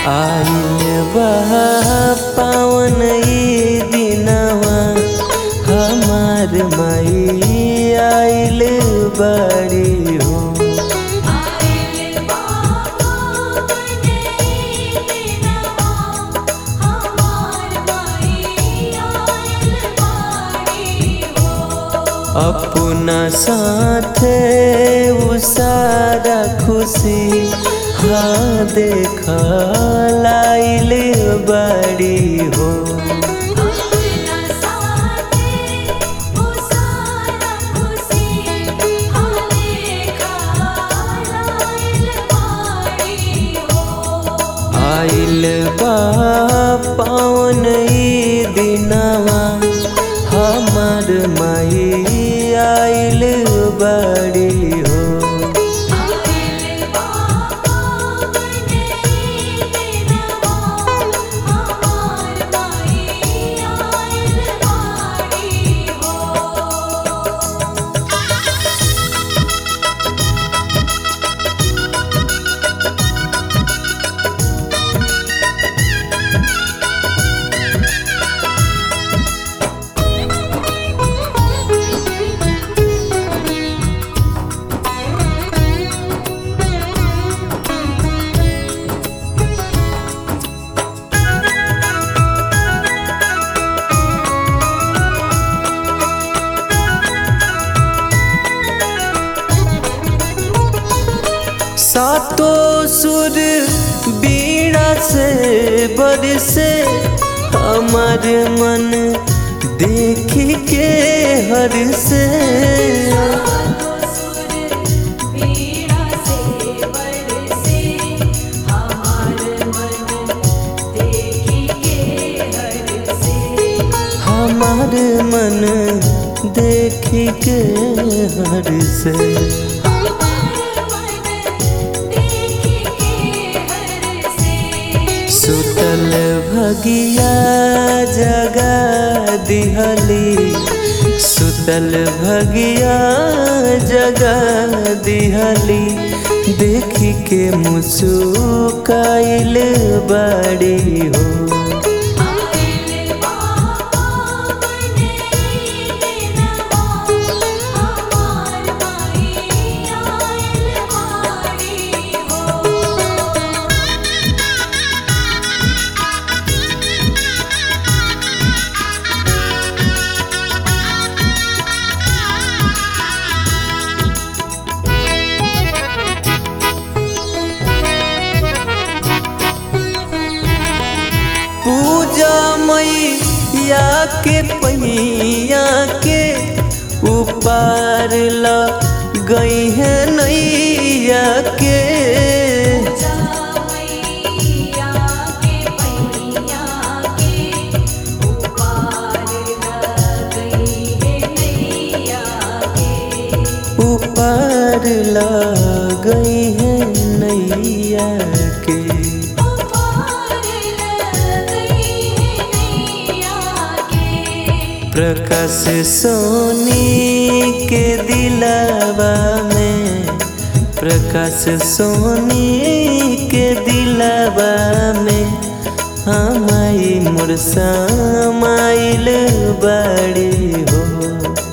आइल बा पावन ई दिनवा हमार माई आइल बड़ी हो आइल बाबा बने दिनवा हमार माई आइल बाड़ी हो अपना साथे उ सारा खुशी हाँ देखा लाइल बड़ी हो अपना साथे ओ सारा खुशी हमें खालाइल बाड़ी हो आइल बा पावन ई दिनवा हमार माई आइल बड़ी हो आइल बाबा बने दिनवा हमार माई आइल बाड़ी हो सातो सुर बीड़ा से बरसे हमार मन देख के हर से सुर वीणा से बरसे हमार मन देखी के हर से हमार मन देख के हर से हमार मन देखी के हर से सुतल भगिया जगा दिहली सुतल भगिया जगा दिहली देखी के मुसुकाइल बड़ी हो आइल बाबा बने दिनवा हमार माई आइल बाड़ी हो पूजा मैया के पहिया के ऊपर ल गई है नैया के मैया के पैया के उपार गई है नैया के ऊपर ल गई है नैया के उपार गई है नैया के प्रकाश सोनी के दिलावा में प्रकाश सोनी के दिलावा में हमाई मुरसा माइल बड़ी हो